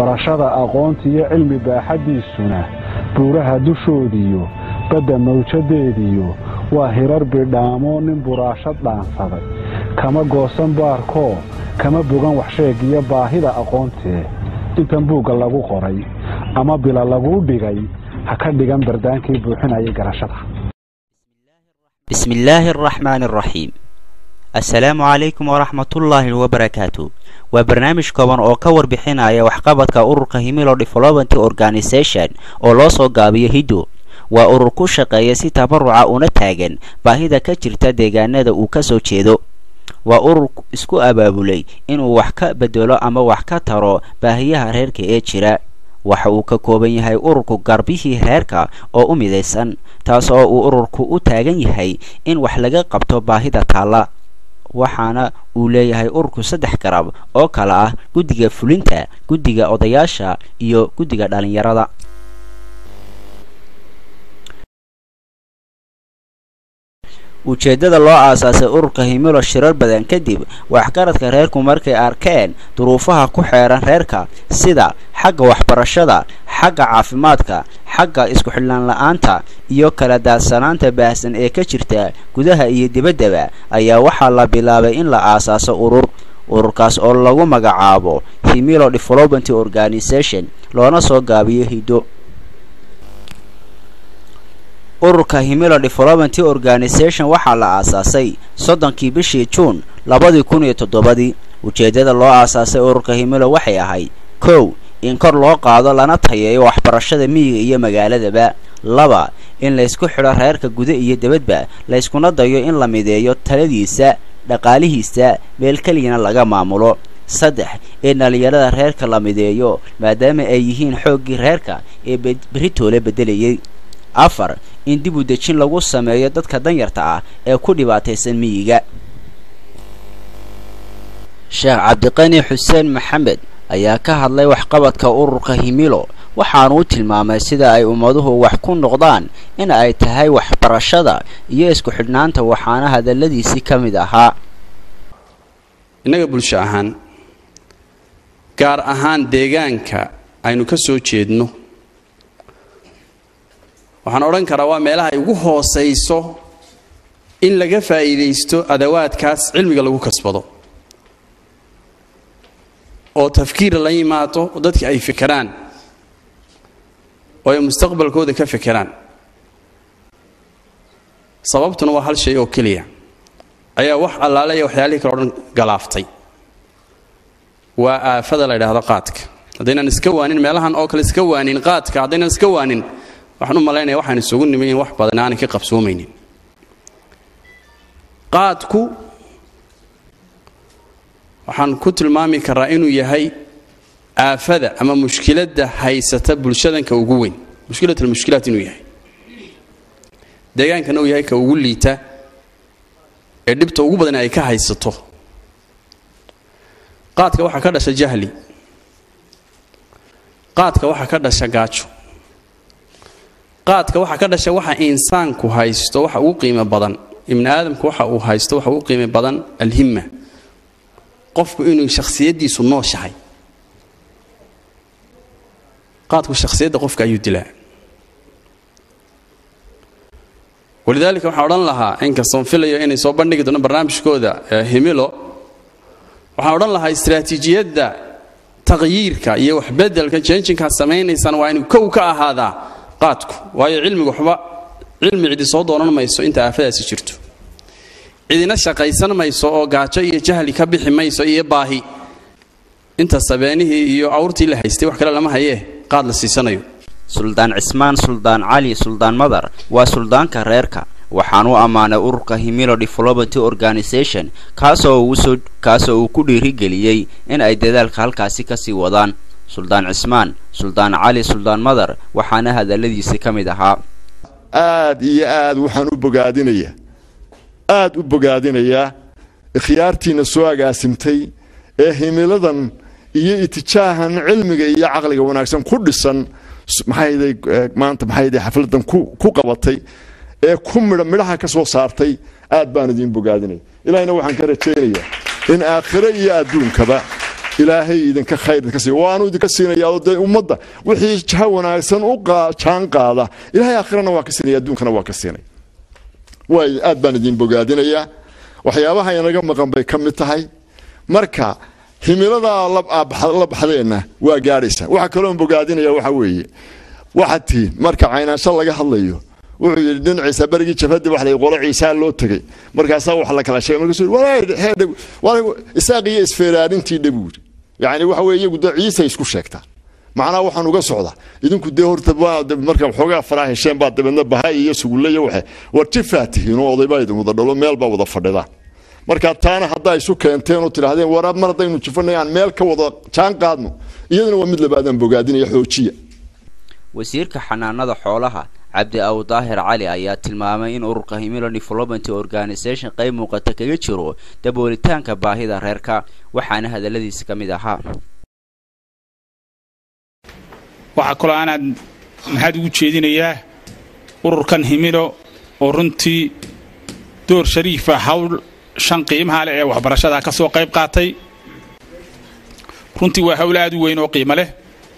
barashada aqoontiiyo cilmi baaxaddiisuna buuraha dushoodiyo badda mawjadeediyo waa hirar bidhaamo nin buraashad dhaansaday kama goosan baarkoo kama bogan waxsheeg iyo baahida aqoontee intan buugga lagu qoray ama bila laguu dhigay ha ka dhigan bardaankii buuxinayay garashada bismi illaahi araxmaani araxiim assalaamu calaykum waraxmatullaahi wabarakaatu waa barnaamij kooban oo ka warbixinaya waxqabadka ururka himilo development organisation oo loo soo gaabiyo hiddo waa urur ku shaqeeya si tabaruca una taagan baahida ka jirta deegaanada uu ka soo jeedo waa urur isku abaabulay inuu wax ka bedelo ama wax ka taro baahiyaha reerka ee jira waxa uu ka kooban yahay ururku garbihii reerka oo u midaysan taas oo uu ururku u taagan yahay in wax laga qabto baahida taalla waxaana uu leeyahay ururku saddex garab oo kale ah guddiga fulinta guddiga odayaasha iyo guddiga dhallinyarada ujeeddada loo aasaasay ururka himilo shirar badan kadib waxgaradka reerku markay arkeen duruufaha ku xeeran reerka sida xagga waxbarashada xagga caafimaadka xagga isku xidhnaan la-aanta iyo kala daadsanaanta baahsan ee ka jirta gudaha iyo dibaddaba ayaa waxaa la bilaabay in la aasaaso urur ururkaas oo lagu magacaabo himilo development organisation loona soo gaabiyo hiddo ururka himilo development organisation waxaa la aasaasay soddonkii bishii juun labadii kun iyo toddobadii ujeeddada loo aasaasay ururka himilo waxay ahayd kow in kor loo qaado lana tayeeyo waxbarashada miyiga iyo magaaladaba laba in laysku xidho reerka guda iyo debadba layskuna dayo in la mideeyo taladiisa dhaqaalihiisa meel keliyana laga maamulo saddex in dhallinyarada reerka la mideeyo maadaama ay yihiin xooggii reerka ee beritoole beddelayay afar in dib u dejin lagu sameeyo dadka danyarta ah ee ku dhibaataysan miyiga sheekh cabdiqani xuseen maxamed ayaa ka hadlay waxqabadka ururka himilo waxaanuu tilmaamay sida ay ummaduhu wax ku noqdaan in ay tahay waxbarashada iyo isku xidhnaanta waxaana hadalladiisii ka mid ahaa innaga bulsho ahaan gaar ahaan deegaanka aynu ka soo jeedno waxaan odhan karaa waa meelaha ay ugu hoosayso in laga faa'iidaysto adawaadkaas cilmiga lagu kasbado oo tafkiir la yimaado oo dadka ay fekeraan oo ay mustaqbalkooda ka fekeraan sababtuna waa hal shay oo keliya ayaa wax allaale iyo waxyaalihii kale o dhan galaaftay waa aafada la ydhaahdo qaadka haddaynan iska waanin meelahan oo kale iska waanin qaadka haddaynan iska waanin waxaan u malaynaya waxaan isugu nimi in wax badan aanay ka qabsoomaynin qaadku waxaan ku tilmaami karaa inuu yahay aafada ama mushkiladda haysata bulshadanka ugu weyn mushkilat almushkilaat inuu yahay deegaankana uu yahay ka ugu liita ee dhibta ugu badan ay ka haysato qaadka waxaa ka dhasha jahli qaadka waxaa ka dhasha gaajo qaadka waxaa ka dhasha waxa insaanku haysto waxa ugu qiimo badan ibni aadamku waxa uu haysto waxa ugu qiimo badan alhimma qofku inuu shakhsiyaddiisu nooshahay qaadku shakhsiyadda qofka ayuu dilaa walidaalika waxaan odhan lahaa inkastoon filayo inay soo bandhigi doono barnaamijkooda himilo waxaan odhan lahaa istraatiijiyadda taqyiirka iyo waxbedelka jenjinkaad samaynaysaan waa inuu kow ka ahaadaa qaadku waayo cilmigu waxba cilmi cidi soo doonan mayso inta aafadaasi jirto cidina shaqaysan mayso oo gaajo iyo jahli ka bixi mayso iyo baahi inta sabeenihii iyo awrtii la haystay wax kale lama hayee qaad la siisanayo suldaan cismaan suldaan cali suldaan madar waa suldaanka reerka waxaan u ammaanay ururka himilo development organisation kaasoo uusoo kaasoo uu ku dhiirigeliyey in ay dadaalka halkaasi kasii wadaan suldaan cismaan suldaan cali suldaan madar waxaana hadalladiisi ka mid ahaa aad iyo aad waxaan u bogaadinayaa aad u bogaadinayaa ikhyaartiinna soo agaasimtay ee himiladan iyo itijaahan cilmiga iyo caqliga wanaagsan ku dhisan maxayday maanta maxayday xafladan ku qabatay ee ku midha midhaha ka soo saartay aad baan idiin bogaadinaya ilahina waxaan ka rajaynayaa in aakhiro iyo adduunkaba ilaahay idinka khayr idinka siiya waanu idinka siinaya oo dee ummadda wixii jaha wanaagsan u jaan qaada ilaahay aakhirana waa ka siinaya adduunkana waa ka siinaya waay aad baan idin bogaadinayaa waxyaabaha inaga maqan bay ka mid tahay marka himiladaa la baxdeenna waa gaadhaysa waxa kaloon bogaadinaya waxa weeye waxaad tihiin marka caynaansho laga hadlayo wuxuu yidhi dhinaciisa berigii jabhadii wax la qolo ciisaa loo tegey markaasaa wax la kala sheegay markaasuu isaaq iyo isfeeraarintii dhabuuri yacni waxa weye iyagu dee ciisa isku sheegtaan macnaha waxaan uga socdaa idinku dee horta marka waxoogaa faraa hesheen baa dabeedna bahay iyo sugulle iyo waxe war jifaa tihiin oo odaybaa idin wada dhalo meel baa wada fadhidaan marka taana haddaa isu keenteen oo tidhaahdeen war mar haddaynu jifanay aan meel ka wada jaan qaadno iyadana waa mid labaadaan bogaadinaya xoojiya wasiirka xanaanada xoolaha cabdi aw daahir cali ayaa tilmaamay in ururka himilo development organisation qayb muuqata kaga jiro daboolitaanka baahida reerka waxaana hadaladiisa ka mid ahaa waxaa kaloo aanaad maxaad ugu jeedinayaa ururkan himilo oo runtii door shariifa hawl shan qiimaha leh ee waxbarashada ka soo qayb qaatay runtii waa hawl aad u weyn oo qiimo leh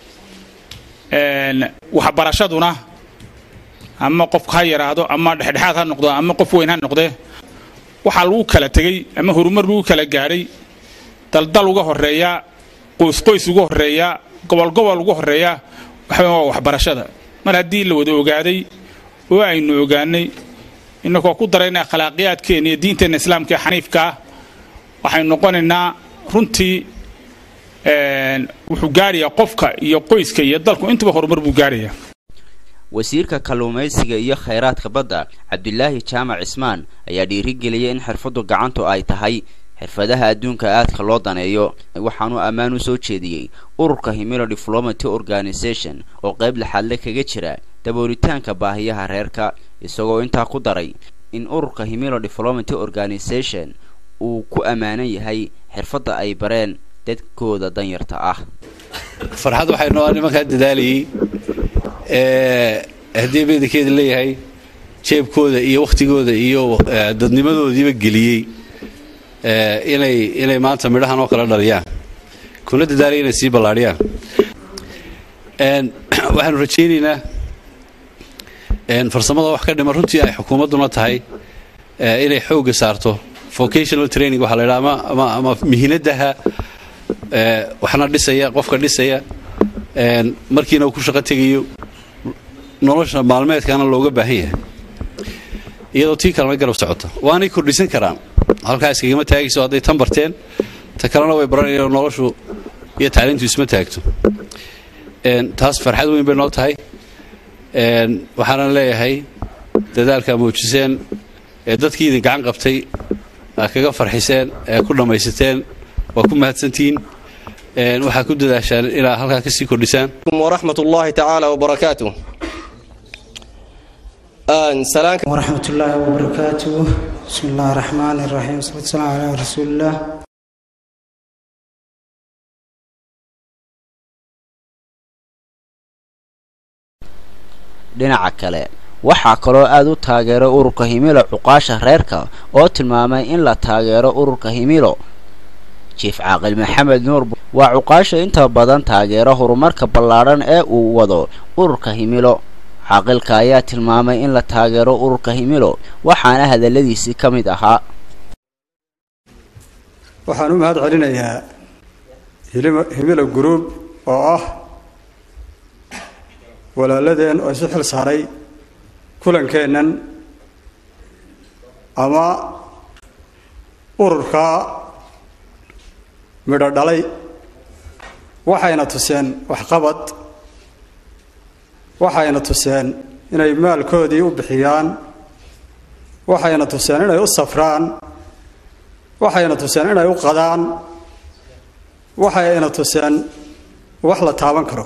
waxbarashaduna ama qofka ha yaraado ama dhexdhexaad ha noqdo ama qof weyn ha noqdee waxaa lagu kala tegey ama horumar lagu kala gaadhay daldal uga horeeyaa qoysqoys uga horeeyaa gobolgobol uga horeeyaa waxa waa waxbarashada mar haddii la wada ogaaday oo aynu ogaanay inagoo ku darayna akhlaaqiyaadkeenna iyo diinteenna islaamka ee xaniifka ah waxaynu noqonaynaa runtii wuxuu gaadhayaa qofka iyo qoyska iyo dalku intuba horumar buu gaadhayaa wasiirka kalluumaysiga iyo khayraadka badda cabdilaahi jaamac cismaan ayaa dhiirigeliyay in xirfaddu gacantu ay tahay xirfadaha adduunka aadka loo daneeyo waxaanuu ammaan u soo jeediyey ururka himilo development organisation oo qayb laxaadle kaga jira daboolitaanka baahiyaha reerka isagoo intaa ku daray in ururka himilo development organisation uu ku ammaanan yahay xirfadda ay bareen dadkooda danyarta ah farxad waxay noo nimankaa dadaalayey haddii beedankeeda leeyahay jeebkooda iyo wakhtigooda iyo dadnimadoodiiba geliyey inay inay maanta midhahan oo kala dhaliyaan kuna dadaalaya inay sii ballaadhiyaan waxaanu rajaynaynaa farsamada wax ka dhima runtii ay xukuumadduna tahay inay xoogga saarto vocational training waxaa la yidhaha ama ama mihinadaha waxna dhisaya qofka dhisaya markiina uu ku shaqo tegayo nolosha maalmeedkana looga baahan yahay iyadoo tii kalena garab socota waanay kordhisan karaan halkaa iskagama taagayso hadday tan barteen ta kalena way baranayaan noloshu iyo tacliintu isma taagto taas farxad weyn bay noo tahay waxaanan leeyahay dadaalkaa muujiseen ee dadkii idin gacan qabtay aa kaga farxiseen ee ku dhammaysateen waa ku mahadsantihiin waxaa ku dadaashaan inaad halkaa ka sii kordhisaan waraxmat ullaahi tacaala wabarakaatuh waraxmat ullaahi wabarakaatuh bismi illaahi raxmaan iraxiim wasalatu salaam calaa rasuulillaah dhinaca kale waxaa kaloo aad u taageeray ururka himilo cuqaasha reerka oo tilmaamay in la taageero ururka himilo jiif caaqil maxamed nuur waa cuqaasha inta badan taageera horumarka ballaadhan ee uu wado ururka himilo caaqilka ayaa tilmaamay in la taageero ururka himilo waxaana hadalladiisii ka mid ahaa waxaan u mahad celinayaa himilo guruub oo ah walaaladeen oo isu xil saaray kulankeennan ama ururka midho dhalay waxayna tuseen waxqabad waxayna tuseen inay maalkoodii u bixiyaan waxayna tuseen inay u safraan waxayna tuseen inay u qadaan waxayna tuseen wax la taaban karo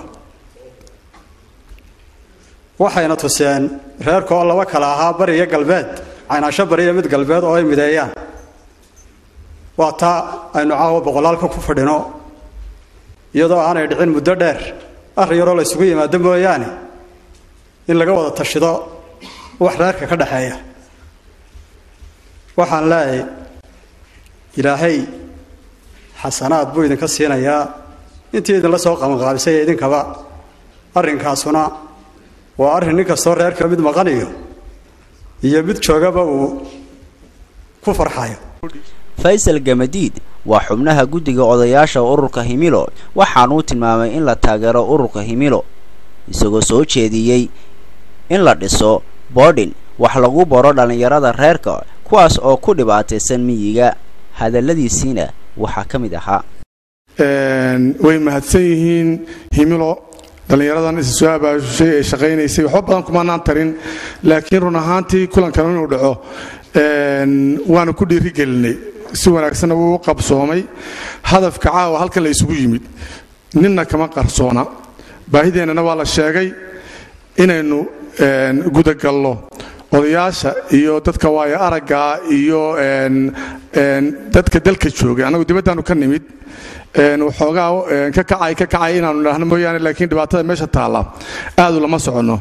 waxayna tuseen reerka oo laba kala ahaa bari iyo galbeed caynaasho bari iyo mid galbeed oo ay mideeyaan waa taa aynu caawa boqolaalka ku fadhino iyadoo aanay dhicin muddo dheer arrin yaroo la ysugu yimaado mooyaane in laga wada tashido wax reerka ka dhexeeya waxaan leeyahay ilaahay xasanaad buu idinka siinayaa intii idinla soo qabanqaabisay idinkaba arrinkaasuna waa arrin nin kastoo reerka mid maqanayo iyo mid joogaba uu ku farxayo faysal gamadiid waa xubnaha guddiga odayaasha ururka himilo waxaanuu tilmaamay in la taageero ururka himilo isagoo soo jeediyey in la dhiso boodhin wax lagu baro dhallinyarada reerka kuwaas oo ku dhibaataysan miyiga hadalladiisiina waxaa ka mid ahaa way mahadsan yihiin himilo dhallinyaradan isa soo abaashay ee shaqaynaysay waxba badan kumaanaan tarin laakiin run ahaantii kulankan inuu dhaco waanu ku dhiirigelinay si wanaagsanna wuu u qabsoomay hadafka caawa halkan la isugu yimid ninna kama qarsoona baahideennana waa la sheegay inaynu gudagallo odayaasha iyo dadka waayo araggaa iyo dadka dalka joogay annagu dibaddaanu ka nimid waxoogaa ka kacay ka kacay inaanu idhaahno mooyaane laakiin dhibaatada meesha taalla aadu lama soconno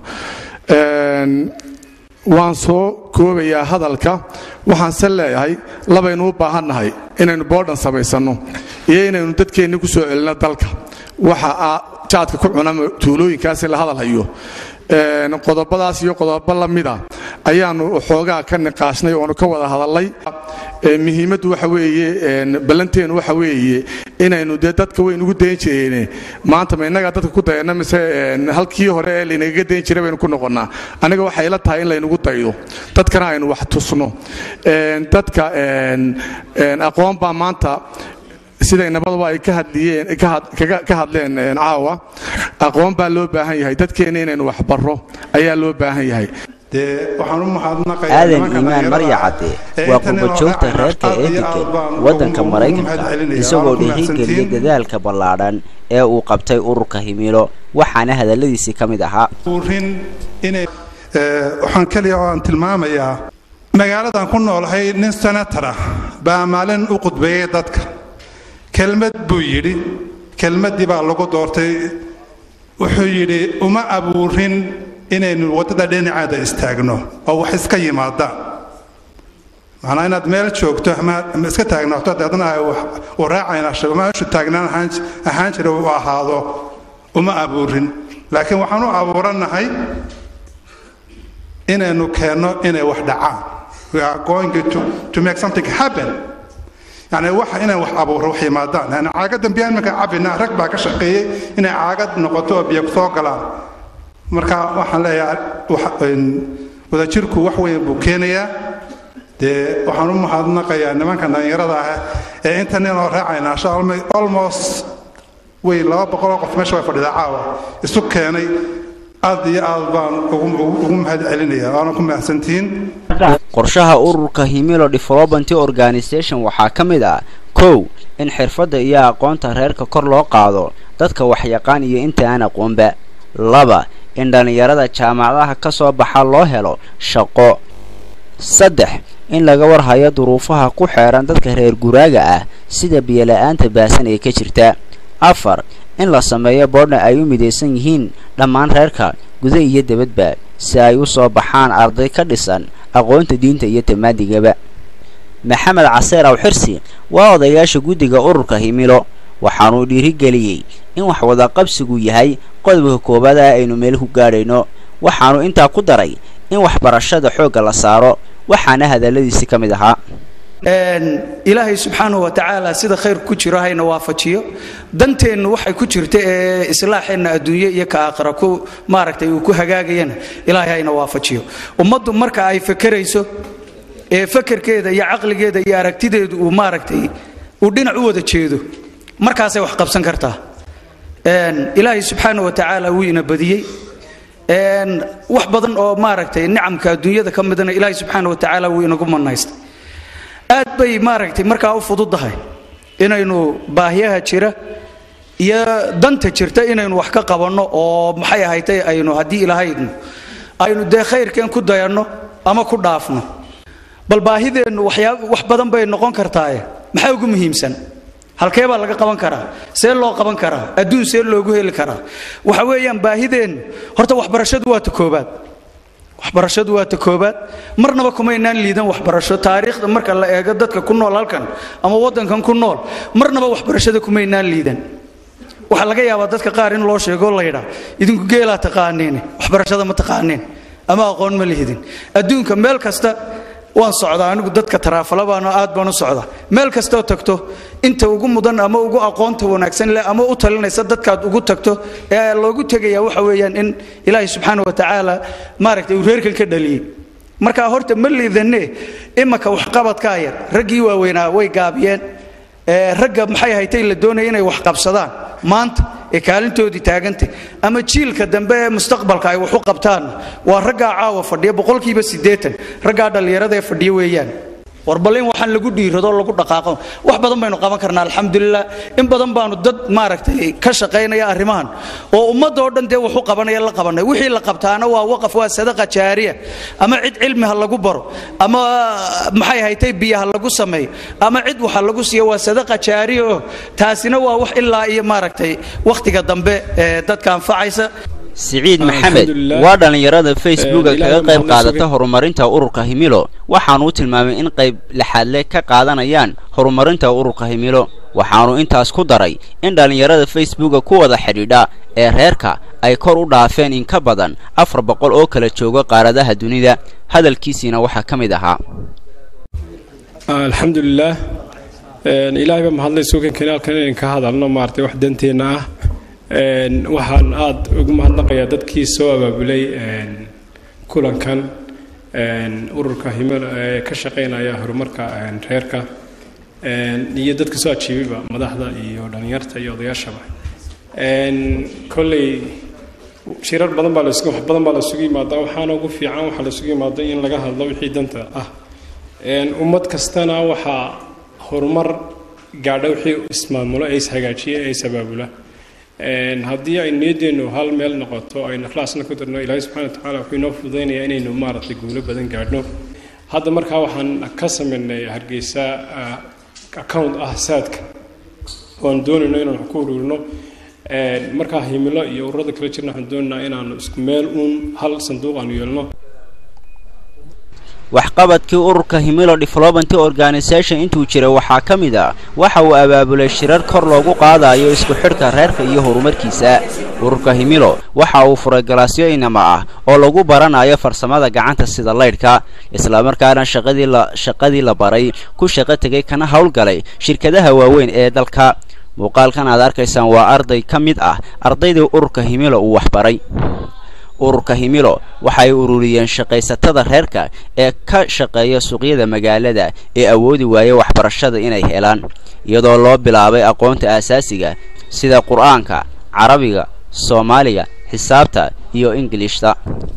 waan soo koobayaa hadalka waxaanse leeyahay labaynu u baahannahay inaynu boodhan samaysanno iyo inaynu dadkeenni ku soo celinno dalka waxa jaadka ku cuna tuulooyinkaasi la hadalhayo qodobadaas iyo qodobo la mida ayaanu xoogaa ka niqaashnay oonu ka wada hadalnay muhiimaddu waxa weeye ballanteenu waxa weeye inaynu dee dadka waynugu dayn jireene maanta ma innagaa dadka ku dayana mise halkii hore ee laynagaga dayn jiray baynu ku noqonnaa aniga waxay la tahay in laynugu daydo dadkana aynu wax tusno dadka aqoon baa maanta siday nabadaba ay ka hadliyeen ka hadleen caawa aqoon baa loo baahan yahay dadkeenna inaynu waxbarro ayaa loo baahan yahay aadan iimaan marya cadde waa qurbajoogta reerka ee degan waddanka maraykanka isagoo dhiirigeliyey dadaalka ballaadhan ee uu qabtay ururka himilo waxaana hadalladiisii ka mid ahaa waxaan keliya oo aan tilmaamayaa magaaladan ku noolahay nin senatar ah baa maalin u qudbeeyey dadka kelmad buu yidhi kelmaddii baa lagu doortay wuxuu yidhi uma abuurin inaynu waddada dhinaceeda istaagno oo wax iska yimaadaan macnaa inaad meel joogto ama iska taagnaato deedna ay u raacayna meeshu taagnaan ahaan jira uu ahaado uma abuurin laakiin waxaan u abuurannahay inaynu keenno inay wax dhacaan we are going to, to make something happen yani waxa inaan wax abuuro wax yimaadaan yani caagadan biyaa iminka cabina rag baa ka shaqeeyey inay caagad noqoto oo biyo soo galaan marka waxaan leeyahay wadajirku wax weyn buu keenayaa dee waxaan u mahadnaqayaa nimanka dhallinyarada ah ee inta ninoo raacayna almost way laba boqoloo qof meesha way fadhidaa caawa isu keenay aad iyo aad baan ugu mahad celinaya waana ku mahadsantihiin qorshaha ururka himilo development organisation waxaa ka mid ah kow in xirfadda iyo aqoonta reerka kor loo qaado dadka waxyaqaan iyo inta aan aqoonba laba in dhallinyarada jaamacadaha ka soo baxa loo helo shaqo saddex in laga warhayo duruufaha ku xeeran dadka reer guraaga ah sida biyola'aanta baasan ee ka jirta afar in la sameeyo boodhna ay u midaysan yihiin dhammaan reerka guda iyo debadba si ay u soo baxaan arday ka dhisan aqoonta diinta iyo tamaadigaba maxamed caseer aw xirsi waa odayaasha guddiga ururka himilo waxaanuu dhiirigeliyey in wax wadaqabsigu yahay qodobka koowaad ah aynu meel ku gaadhayno waxaanu intaa ku daray in waxbarashada xoogga la saaro waxaana hadalladiisi ka mid ahaa ilaahay subxaanahu wa tacaala sida khayr ku jiro hayna waafajiyo danteennu waxay ku jirta ee islaaxeenna adduunye iyo ka aakhira ku maaragtay uu ku hagaagayana ilaahay hayna waafajiyo ummaddu marka ay fakerayso ee fakerkeeda iyo caqligeeda iyo aragtideedu uu maaragtay uu dhinac u wada jeedo markaasay wax qabsan kartaa ilaahay subxaana wa tacaala wuu ina badiyey wax badan oo maaragtay nicamka adduunyada ka midana ilaahay subxaana wa tacaala wuu inagu manaystay aad bay maaragtay markaa u fududahay inaynu baahiyaha jira iyo danta jirta inaynu wax ka qabanno oo maxay ahaytay aynu haddii ilaahaynu aynu dee khayrkeen ku dayanno ama ku dhaafno bal baahideennu waxyaa wax badan bay noqon kartaaye maxaa ugu muhiimsan halkee baa laga qaban karaa see loo qaban karaa adduun see loogu heli karaa waxa weeyaan baahideennu horta waxbarashadu waa ta koobaad waxbarashadu waa ta koobaad marnaba kumaynaan liidan waxbarasho taariikhda marka la eego dadka ku nool halkan ama waddankan ku nool marnaba waxbarashada kumaynaan liidan waxaa laga yaabaa dadka qaar in loo sheego la yidhaa idinku geelaa taqaaniin waxbarashada ma taqaaniin ama aqoon ma lihidin adduunka meel kasta waan socdaa anigu dadka taraafala baano aad baan u socdaa meel kastoo tagto inta ugu mudan ama ugu aqoonta wanaagsan leh ama u talinaysa dadkaad ugu tagto ee loogu tegaya waxa weeyaan in ilaahay subxaana wa tacaala maaragtay uu reerkan ka dhaliyey markaa horta ma liidanne imaka waxqabadkaa yar raggii waaweynaa way gaabiyeen ragga maxay haytay la doonaya inay wax qabsadaan maanta ee kaalintoodii taagantay ama jiilka dambe ee mustaqbalka ay wax u qabtaanna waa raggaa caawa fadhiya boqolkiiba siddeetan raggaa dhallinyarada ee fadhiya weeyaan war bal in waxaan lagu dhiirado lagu dhaqaaqo wax badan baynu qaban karnaa alxamdulilah in badan baanu dad maaragtay ka shaqaynaya arrimahan oo ummadda oo dhan dee waxu qabanaya la qabanay wixii la qabtaana waa waqaf waa sadaqa jaariya ama cid cilmi ha lagu baro ama maxay haytay biyo ha lagu sameeyo ama cid waxa lagu siiyo waa sadaqa jaariya oo taasina waa wax ilaa iyo maaragtay wakhtiga dambe ee dadka anfacaysa siciid maxamed waa dhallinyarada facebooka kaga qayb qaadata horumarinta ururka himilo waxaanu u tilmaamay in qayb lixaadle ka qaadanayaan horumarinta ururka himilo waxaanu intaas ku daray in dhallinyarada facebooka ku wada xidhiidha ee reerka ay kor u dhaafeen in ka badan afar boqol oo kala jooga qaaradaha dunida hadalkiisiina waxaa ka mid ahaa alxamdulilaah ilaahay baa mahadlay suukan kanaalkan inayn ka hadalno maaragtay wax danteenna ah waxaan aada ugu mahadnaqayaa dadkii soo abaabulay kulankan ururka himilo ee ka shaqaynaya horumarka reerka iyo dadka soo ajiibayba madaxda iyo dhallinyarta iyo odayaashaba kolley shirar badan baa las wax badan baa lasugu yimaadaa waxaana ugu fiican waxaa lasugu yimaada in laga hadlo wixii danta ah ummad kastana waxaa horumar gaadha wixii ismaamulo ee ishagaajiya ee isabaabula haddii ay niyadeennu hal meel noqoto aynu ikhlaasna ku darno ilaahay subxana watacaala wuxuu inoo fududaynayaa inaynu maaragtay guulo badan gaadhno hadda markaa waxaan ka samaynay hargeysa account ah saadka oan doonayno inaan wax ku ururino markaa himilo iyo ururada kala jirna waxaan doonaynaa inaanu isku meel uun hal sanduuq aanu yeelno waxqabadkii ururka himilo development organisation intuu jiray waxaa ka mid ah waxa uu abaabulay shirar kor loogu qaadayo isku xidhka reerka iyo horumarkiisa ururka himilo waxa uu furay galaasyo inama ah oo lagu baranayo farsamada gacanta sida laydhka islamarkaana shaqadii la shaqadii la baray ku shaqo tegay kana howlgalay shirkadaha waaweyn ee dalka muuqaalkan aad arkaysaan waa arday ka mid ah ardaydii ururka himilo uu waxbaray ururka himilo waxay ururiyeen shaqaysatada reerka ee ka shaqeeya suuqyada magaalada ee awoodi waaya waxbarashada inay helaan iyadoo loo bilaabay aqoonta aasaasiga sida qur-aanka carabiga soomaaliga xisaabta iyo ingilishta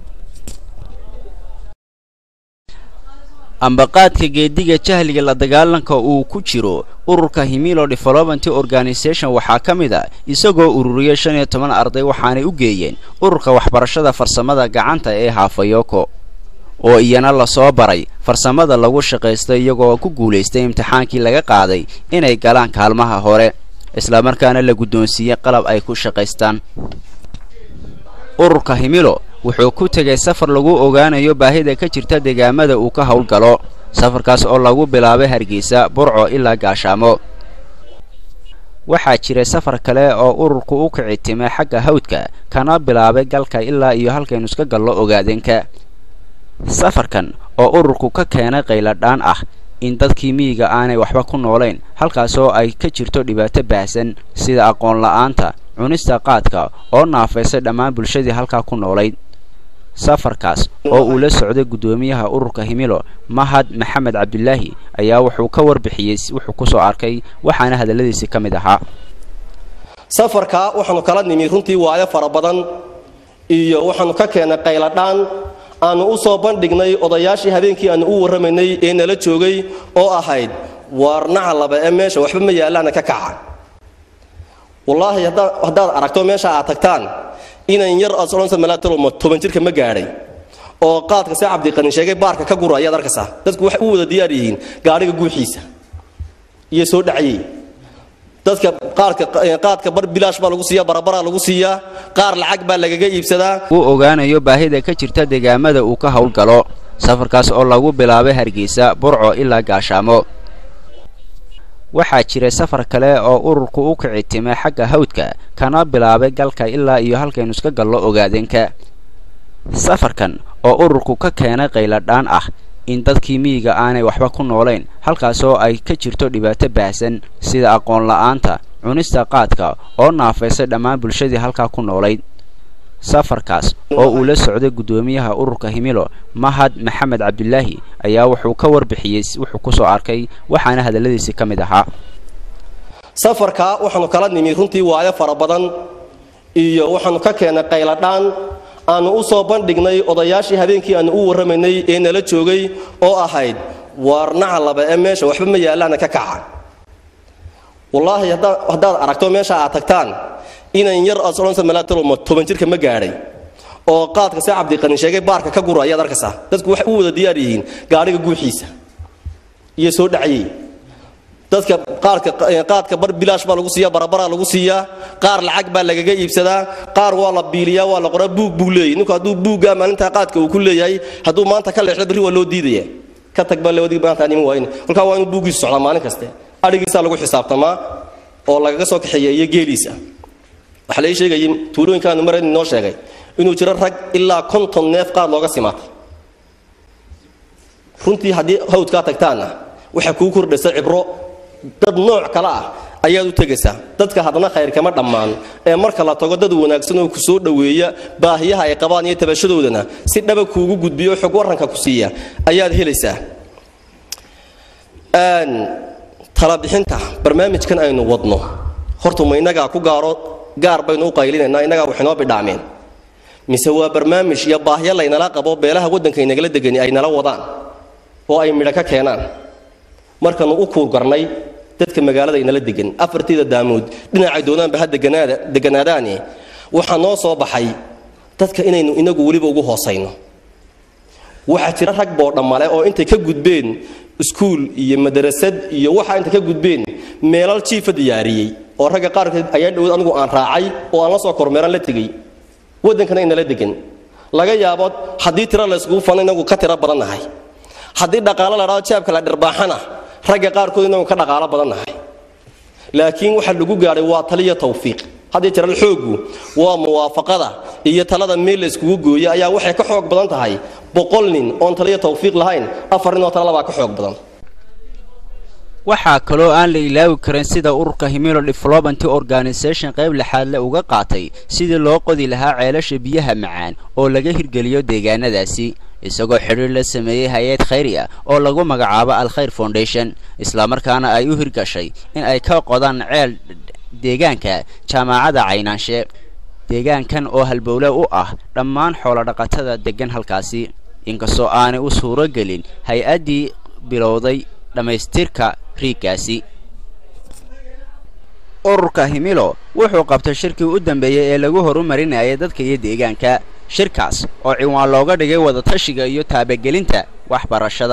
ambaqaadka geediga jahliga la dagaalanka uu ku jiro ururka himilo development organisation waxaa ka mid a isagoo ururiyay shan iyo toban arday waxaanay u geeyeen ururka waxbarashada farsamada gacanta ee haafayoko oo iyana lasoo baray farsamada lagu shaqaysto iyagoo ku guulaystay imtixaankii laga qaaday inay galaan kaalmaha hore islamarkaana la guddoonsiiyey qalab ay ku shaqaystaan ururka himilo wuxuu ku tegay safar lagu ogaanayo baahida ka jirta deegaamada uu ka howlgalo safarkaas oo lagu bilaabay hargeysa burco ilaa gaashaamo waxaa jiray safar kale oo ururku u kici timay xagga hawdka kana bilaabay galka ilaa iyo halkaynu iska gallo ogaadeenka safarkan oo ururku ka keenay qayladhaan ah in dadkii miyiga aanay waxba ku noolayn halkaasoo ay ka jirto dhibaato baahsan sida aqoon la-aanta cunista qaadka oo naafaysay dhammaan bulshadii halkaa ku noolayd safarkaas oo uu la socday guddoomiyaha ururka himilo mahad maxamed cabdulaahi ayaa wuxuu ka warbixiyey wuxuu kusoo arkay waxaana hadalladiisii ka mid ahaa safarka waxaanu kala nimi runtii waayo fara badan iyo waxaanu ka keennay qayladhaan aanu u soo bandhignay odayaashii habeenkii aanu u warramaynay ee nala joogay oo ahayd waarnaca laba ee meesha waxba ma yaallaana ka kaca wallaahi haddaad aragto meesha aad tagtaan inan yar adsodhansamalaatalomo toban jirka ma gaadhay oo qaadka see cabdiqanin sheegay baarka ka gura ayaad arkaysaa dadku waxay u wada diyaar yihiin gaadhiga guuxiisa iyo soo dhacyey dadka qaadka bar bilaash baa lagu siiya barabaraa lagu siiyaa qaar lacag baa lagaga iibsadaa uu ogaanayo baahida ka jirta deegaamada uu ka howlgalo safarkaas oo lagu bilaabay hargeysa burco ilaa gaashaamo waxaa jiray safar kale oo ururku u kici timay xagga hawdka kana bilaabay galka ilaa iyo halkaynu iska gallo ogaadeenka safarkan oo ururku ka keenay qayladhaan ah in dadkii miyiga aanay waxba ku noolayn halkaasoo ay ka jirto dhibaato baahsan sida aqoon la-aanta cunista qaadka oo naafaysay dhammaan bulshadii halkaa ku noolayd safarkaas oo uu la socday guddoomiyaha ururka himilo mahad maxamed cabdulaahi ayaa wuxuu ka warbixiyey wuxuu kusoo arkay waxaana hadalladiisi ka mid ahaa safarka waxaanu kala nimi runtii waayo fara badan iyo waxaanu ka keennay qayladhaan aanu u soo bandhignay odayaashii habeenkii aanu u warramaynay ee nala joogay oo ahayd waarnaca laba ee meesha waxba ma yaallaana ka kaca wallaahi haddaad aragto meesha aad tagtaan inan yar asoonsa malaatalomo toban jirka ma gaadhay oo qaadka see cabdiqanin sheegay baarka ka gura ayaad arkaysaa dadku waxay u wada diyaar yihiin gaadhiga guuxiisa iyo soo dhacayey dadka qaadka bar bilaash baa lagu siiya barabaraa lagu siiyaa qaar lacag baa lagaga iibsadaa qaar waa la biiliyaa waa la qoraa buug buu leeyahy ninku hadduu buuggaa maalintaa qaadka uu ku leeyahay hadduu maanta ka leexdo berri waa loo diidaya ka tag baa lewadii maanta niman waayn kolkaa waa inuu buuggiisu socdaa maalin kaste adhigiisaa lagu xisaabtamaa oo lagaga soo kaxeeya iyo geeliisa waxaa lai sheegayay tuulooyinkaanu marayn noo sheegay inuu jiro rag ilaa konton neef qaad looga simaatay runtii haddii hawdkaa tagtaanna waxaa kuu kordhaysa cibro dad nooc kale ah ayaad u tegaysaa dadka haddana khayr kama dhammaan ee marka la tago dad wanaagsan oo ku soo dhoweeya baahiyaha ay qabaan iyo tabashadoodana si dhaba kuugu gudbiyo xog waranka ku siiya ayaad helaysaa talabixinta barnaamijkan aynu wadno horta ma innagaa ku gaaro gaar baynu u qaylinaynaa innagaa wax inoo bidhaameen mise waa barnaamij iyo baahyo laynala qabo beelaha waddanka inagala degani ay nala wadaan oo ay midho ka keenaan markanu u kuurgarnay dadka magaalada inala degan afartiida daamood dhinacay doonaanba ha deganaadaane waxaa noo soo baxay dadka inaynu inagu weliba ugu hoosayno waxaa jira rag boodhammale oo intay ka gudbeen iskuul iyo madarasad iyo waxaa intay ka gudbeen meelal jiifa diyaariyey oo ragga qaarkood ayaa dhowod anigu aan raacay oo aan la soo kormeeran la tegey waddankana inala degan laga yaabo haddii tiro layskugu fano inagu ka tiro badannahay haddii dhaqaalo la dhado jaabka la dhirbaaxana ragga qaarkood inagu ka dhaqaalo badannahay laakiin waxa lagu gaadhay waa taliyo tawfiiq haddii jiral xooggu waa muwaafaqada iyo talada meel la iskugu gooya ayaa waxay ka xoog badan tahay boqol nin oon taliyo tawfiiq lahayn afar nin oo talalabaa ka xoog badan waxaa kaloo aan la ilaawi karin sida ururka himilo development organisation qayb lixaadle uga qaatay sidii loo qodi lahaa ceelasha biyaha macaan oo laga hirgeliyo deegaanadaasi isagoo xidhiir la sameeyey hay-ad khayri ah oo lagu magacaabo alkhayr foundation islamarkaana ay u hirgashay in ay ka qodaan ceel deegaanka jaamacadda caynaanshe deegaankan oo halbowle u ah dhammaan xoolodhaqatada deggan halkaasi inkastoo aanay u suuro gelin hay-addii bilowday dhammaystirka riiggaasi ururka himilo wuxuu qabtay shirkii u dambeeyey ee lagu horumarinayay dadka iyo deegaanka shirkaas oo ciwaan looga dhigay wadatashiga iyo taabagelinta waxbarashada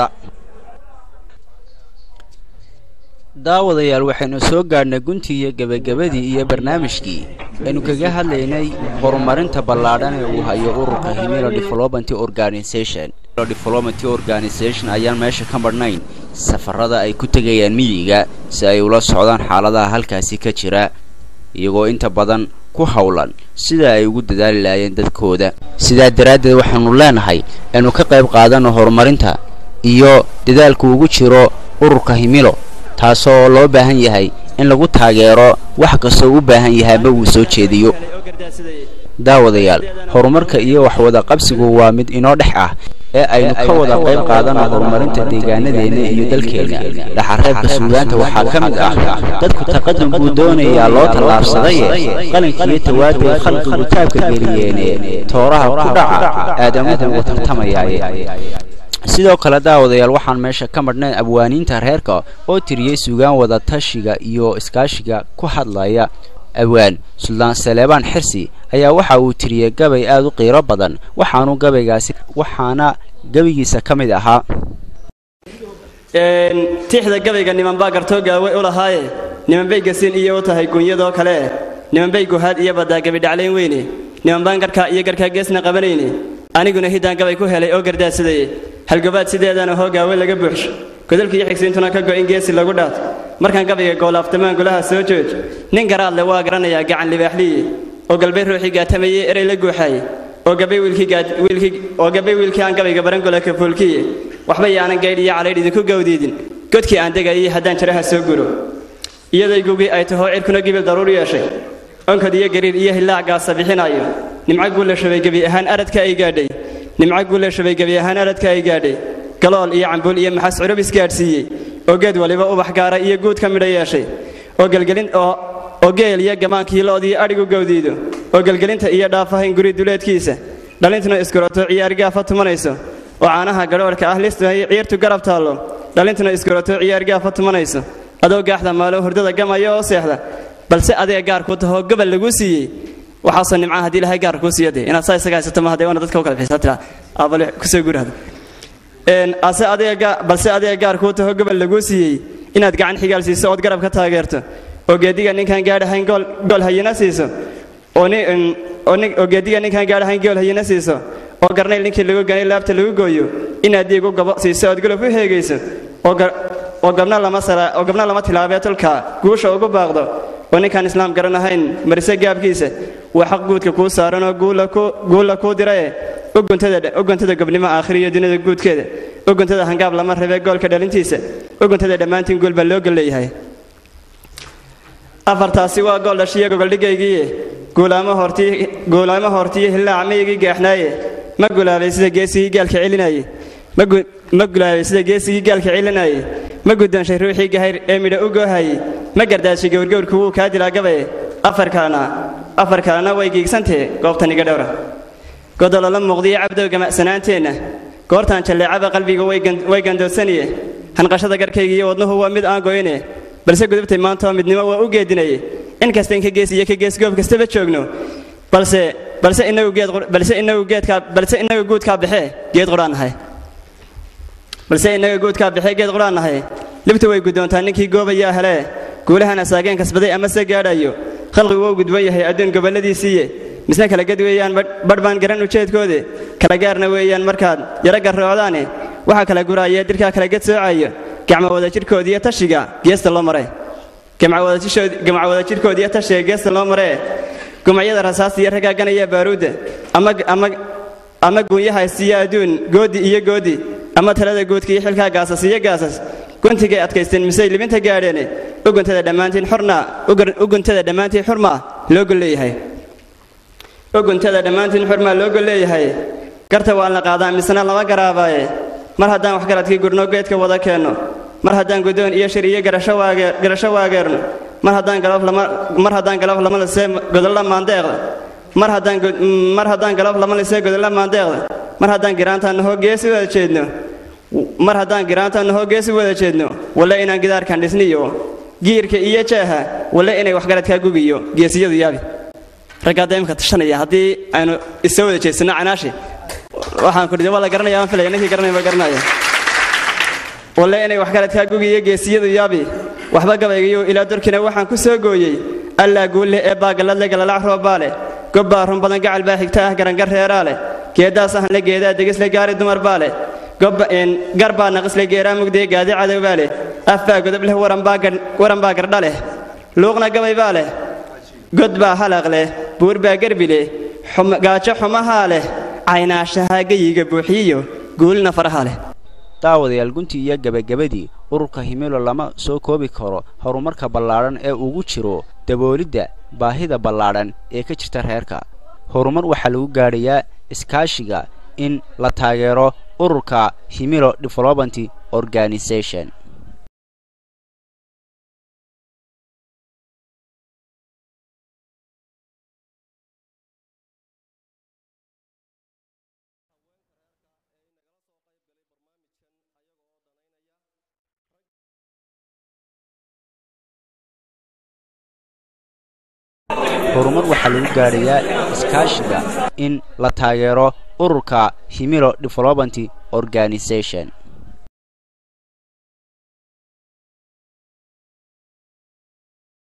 daawadayaal waxaynu soo gaadhnay guntii iyo gebagabadii iyo barnaamijkii aynu kaga hadlaynay horumarinta ballaadhan ee uu hayo ururka himilo development organisation development organisation ayaan meesha ka madhnayn safarada ay ku tegayaan miyiga si ay ula socdaan xaaladaha halkaasi ka jira iyagoo inta badan ku howlan sida ay ugu dadaali lahaayeen dadkooda sidaa daraaddeed waxaanu leenahay aynu ka qayb qaadano horumarinta iyo dadaalku ugu jiro ururka himilo taasoo loo baahan yahay in lagu taageero wax kastoo u baahan yahaaba uu soo jeediyo daawadayaal horumarka iyo waxwada qabsigu waa mid inoo dhex ah ee aynu ka wada qayb qaadano horumarinta deegaanadeenna iyo dalkeenna dhaxareebka suugaanta waxaa ka mid ah dadku taqadum buu doonayaa loo tallaabsadaye qalinkiiyo tawaaday khalqigu taabka geliyeene tooraha ku dhaca aadamuhu uga tartamayaaye sidoo kale daawadayaal waxaan meesha ka madhnayn abwaaniinta reerka oo tiriyey sugaan wada tashiga iyo iskaashiga ku hadlaya awaan suldaan saleebaan xirsi ayaa waxa uu tiriyey gabay aad u qiiro badan waxaanu gabaygaasi waxaana gabaygiisa ka mid ahaa tixda gabayga niman baa gartoo gaawe u lahaaye nimanbay gasiin iyo u tahay guunyadoo kale nimanbay guhaad iyo baddaa gabidhaclayn weyne nimanbaan garhkaa iyo garhkaa geesna qabanayne aniguna hiddaan gabay ku helay oo gardaadsadayey halgobaad sideedana hoogaawe laga buuxsho godolka iyo xigsiintuna ka go'in geesi lagu dhaato markaan gabayga goolaaftamaan golaha soo jooj nin garaadle waa garanayaa gacan libaaxliye oo galbay ruuxii gaatamayey erey la guuxaaye oo gabay wiilkii wiilkii aan gabayga barangola ka foolkiye waxba yaanan gaydh iyo calaydh idinku gawdiidin godkii aan degayay haddaan jaraha soo guro iyaday gugii ay tahoo cirkuna gibil daruur yeeshay onkod iyo gariir iyo hillaac gaasa bixinaayo nimco guulla shabay gebi ahaan aradka ay gaadhay nimco guulla shabay gebi ahaan aradka ay gaadhay galool iyo cambuul iyo maxas curub isgaadhsiiyey oo geed waliba ubax gaara iyo guud ka midho yeeshay oo gelgelin oo oo geel iyo gamaankii lo'dii adhigu gawdiido oo gelgelinta iyo dhaafahayn guri duleedkiisa dhalintuna iskurato ciyaar gaafa tumanayso oo caanaha gadhoorhka ah listahay ciirtu garab taallo dhalintuna iskurato ciyaar gaafa tumanayso adoo gaaxda maalo hurdada gamaya oo seexda balse adiga gaar kuu tahoo gobol laguu siiyey waxaasoo nimcaha haddii ilahay gaar kuu siiyo dee inaad saa isaga haysato ma hadee waana dadka u kala bixisaa tiraa aabale kusoo gurahda ase adiga balse adiga gaar kuu tahoo gobol laguu siiyey inaad gacan xigaal siiso ood garab ka taageerto oo geediga ninkaan gaadhahayn gool hayina siiso oo geediga ninkaan gaadhahayn gool hayina siiso oo garnayl ninkii lagu ganay laabta lagu gooyo inaad diig u gabo siiso ood golof u heegayso oo gabna lama tilaabee tolka guusha ugu baaqdo oo ninkaan islaam garanahayn marise gaabkiisa waa xaq guudka kuu saaranoo guulla kuu dirae u guntada gobnimo aakhiriyo dunida guudkeeda u guntada hangaab lama rabee goolka dhalintiisa u guntada dhammaantiin guul baa loo golleeyahay afartaasi waa gool dhashiyo gogoldhigaygiiye guulaamo hortiyo hillaac miyigii gaaxnaaye ma gulaabay sida geesigii gaalka celinaye ma gulaabay sida geesigii gaalka celinaye ma guddoonshay ruuxii gahayr ee midha u goohaye ma gardaashay gowrgowrku wuu kaa dilaa gabaye afar kalena afar kalena way giigsantee goobtan iga dhowra godolola muuqdiyo cabdow gamacsanaanteenna goortaan jalleecaba qalbiga way gandoodsaniye hanqashada garkayga iyo wadnuhu waa mid aan goyne balse gudubtay maantoo midnimo waa u geedinaye in kasta in ka gees iyo ka gees goob kastaba joogno balse balse inagu geed balse inagu geedka balse inagu guudka baxee geed quraan nahay balse inaga guudka baxee geed quraan nahay libtu way gudoontaa ninkii goobayaa hele guulahan asaageen kasbaday ama se gaadhayo khalqigu wuu gudban yahay adduun gobolladiisiiye misna kala ged weeyaan badh baan garan ujeedkoode kala gaarna weeyaan markaad yaro garroocdaane waxaa kala guraaya dirkaa kala ged soocayo gacmo wada jidhkoodiiyo tashiga geesta loo mare gamco wada jidhkoodiiyo tashiga geesta loo maree gumacyada rasaasta iyo ragaaganaya baaruudda ama guunyahaysiiyo adduun goodi iyo goodi ama talada guudka iyo xilkaa gaasas iyo gaasas guntigay adkaysteen misey libinta gaadheene uguntada dhammaantiin xurna uguntada dhammaantiin xurmaa loo golleeyahay uguntada dhammaantiin xurmaa loo golleeyahay garta waan la qaadaa misena lama garaabaaye mar haddaan waxgaradkii gurno geedka wada keenno mar haddaan guddoon iyo shir iyo garasho waageerno mar haddaan mar haddaan galoof lama lisee godolla maandeeqda mar haddaan mar haddaan galoof lama lisee godolla maandeeqda mar haddaan giraantaan nahoo geesi wada jeedno mar haddaan giraantaan nahoo geesi wada jeedno walle inaan gidaarkan dhisniyo giirka iyo jeeha walle inay waxgaradkaa gugiyo geesiyadu yaabi raggaa daymka tashanaya haddii aynu isa wada jeedsanno canaashi waxaan kudhi waa la garanaya aan filaya ninkii garanaya baa garanaya walle inay waxgaradkaa gugiyo geesiyadu yaabi waxba gabaygayo ilaa dorkina waxaan ku soo gooyey allaa guulle ee baagaladle galalac roobaa leh gobbaa run badan gacal baa xigta ah garangar reeraa leh geeddaas ahanle geedaa degisle gaari dumar baa leh gar baa naqisle geeraa mugdee gaadi cadow baa leh af baa godob leh waran baa gardha leh luuqna gabay baa leh god baa halaq leh buur baa gerbi leh gaajo xumahaa leh caynaashahaa geyiga buuxiyiyo guulna faraha leh daawadayaal guntii iyo gebagabadii ururka himilo lama soo koobi karo horumarka ballaadhan ee ugu jiro daboolidda baahida ballaadhan ee ka jirta reerka horumar waxaa lagu gaadhayaa iskaashiga in la taageero ururka himilo development organisation horumar waxaa lagu gaadhayaa iskaashiga in la taageero ururka himilo development organisation